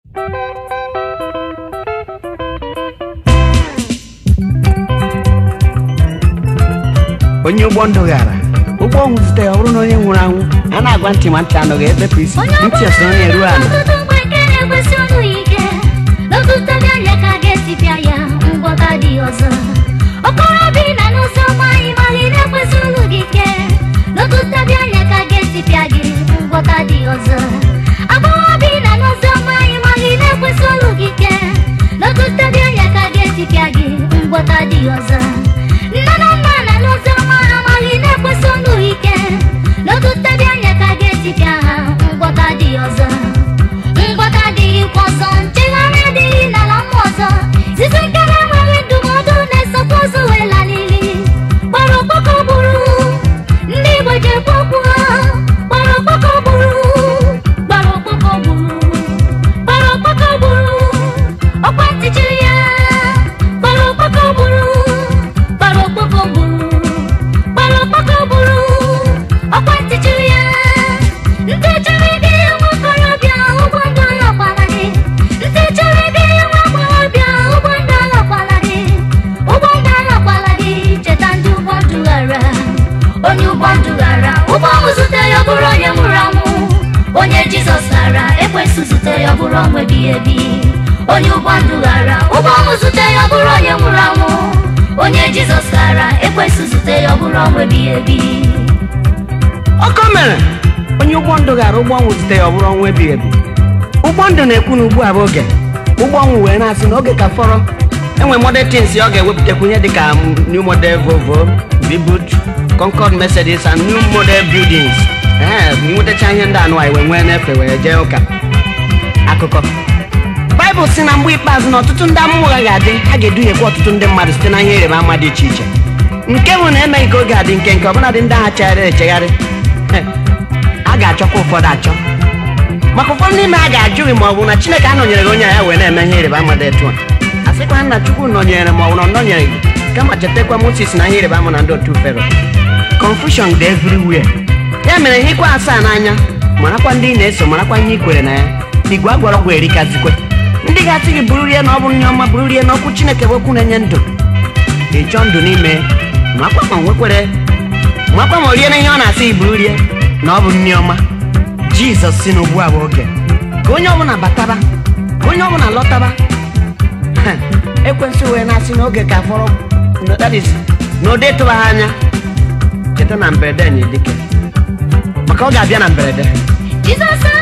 onye ụgbọ ndụ gara ụgbọ ọnwụ zute ya ọ bụrụ na onye nwụrụ anwụ a na-agwa ntị ma ntị anọghị ebepụ isi ntị eso onye ruo ala ọtụtụ mgbe nke na-ekwesị olu ike n'ọtụtụ anya ka ga-esipịa ya ngwọta dị ọzọ okorobịa na n'ụzọ nwanyị mali na-ekwesị olu gị ike n'ọtụtụ anya ka ga-esipịa gị ngwọta dị ọzọ agbọghọbịa na n'ụzọ nwanyị mali na-ekwesị olu gị ike n'ọtụtụ anya ka ga-esipịa gị ngwọta dị ọzọ nne na nna na n'ụzọ nwanyị mali na-ekwesị olu ike n'ọtụtụ anya ka ga-esipịa ha ngwọta dị ọzọ ngwọta adịghịkwa ọzọ nchegharị adịghị n'ala mmụọ ọzọ site nke na-enweghị ndụmọdụ na-esokwa ụzọ wee laa n'ili gbara okpoko gburu ndị igbo ji ekwu okwu ha gbara okpoko gburu gbara okpoko gburu gbara okpoko gburu ọkwa ntị chiri ya gbara okpoko gburu gbara okpoko gburu gbara okpoko gburu ọkwa ntị chiri ya ndị chiri gị nwa okorobịa ụgbọ ndụ alọkwala gị ndị chiri gị nwa agbọghọbịa ụgbọ ndụ alọkwala gị ụgbọ ndụ alọkwala gị cheta ndị ụgbọ ndụ ghara onye ụgbọ ndụ ghara ụgbọ ọnwụ zute ya ọ bụrụ onye nwụrụ anwụ onye jizọs ghara ekwesị zute ya ọ bụrụ ọnwụ ebighị ebi onye ụgbọ ndụ ghara ụgbọ ọnwụ zute ya ọ bụrụ onye nwụrụ anwụ onye jizọs ghara ekwesị zute ya ọ bụrụ ọnwụ ebighị ebi ọkọ mere onye ụgbọ ndụ gara ụgbọ ọnwụ zute ya ọ bụrụ ọnwụ ebighị ebi ụgbọ ndụ na-ekwu na ugbu a bụ oge ụgbọ ọnwụ wee na-asị na oge ka fọrọ enwe model tins ọ ga-ewepụtakwunye dịka um, new model Volvo Vibut Concord Mercedes and new model buildings ee nwetacha ihe ndị anụ anyị wee nwee n'efe wee jee ụka akụkọ baịbụl si na mgbe ikpeazụ na ọtụtụ ndị amụma ụgha ga-adị ha ga-eduhiekwa ọtụtụ ndị mmadụ site na ihe ịrịba ama dị iche iche nke bụ na emeghị ka oge adị nke nke ọbụladị ndị agha chegharịrị echegharị He, a ga-achọkwa ụfọdụ achọ maka ụfọdụ n'ime ha ga-ajụghị ma ọ bụ na chineke anọnyere gị onye a ya wee na-eme ihe ịrịba ama dị etu a a sịkwa na chukwu nọnyere ma ọ bụ na ọ nọnyere gị kama chetakwa moses na ihe ịrịba ama na ndị otu fero confusion dị everywhere ya mere ihe ikwe asaa n'anya marakwa ndị ị na-eso marakwa ihe i kwere na ya igwe agwọrọ ọgwụ erikazikwe ndị ga-asị gị bụrụrie na ọ bụ nye ọma bụrụrie na okwu chineke bụ okwu na-enye ndụ ị chọọ ndụ n'ime makwa ma nwekwere makwa ma o rie na ihe ọ na-asị gị bụrụrie na ọ bụ nri ọma jizọs si n'ugbu a bụ oge ka onye ọbụla bataba ka onye ọbụla lọtaba Ha, ekwensị wee na-asị n'oge ka fọrọ no, that is, na ode tụbaghị anya cheta na mberede na edike maka ọ ga-abịa na mberede Jizọs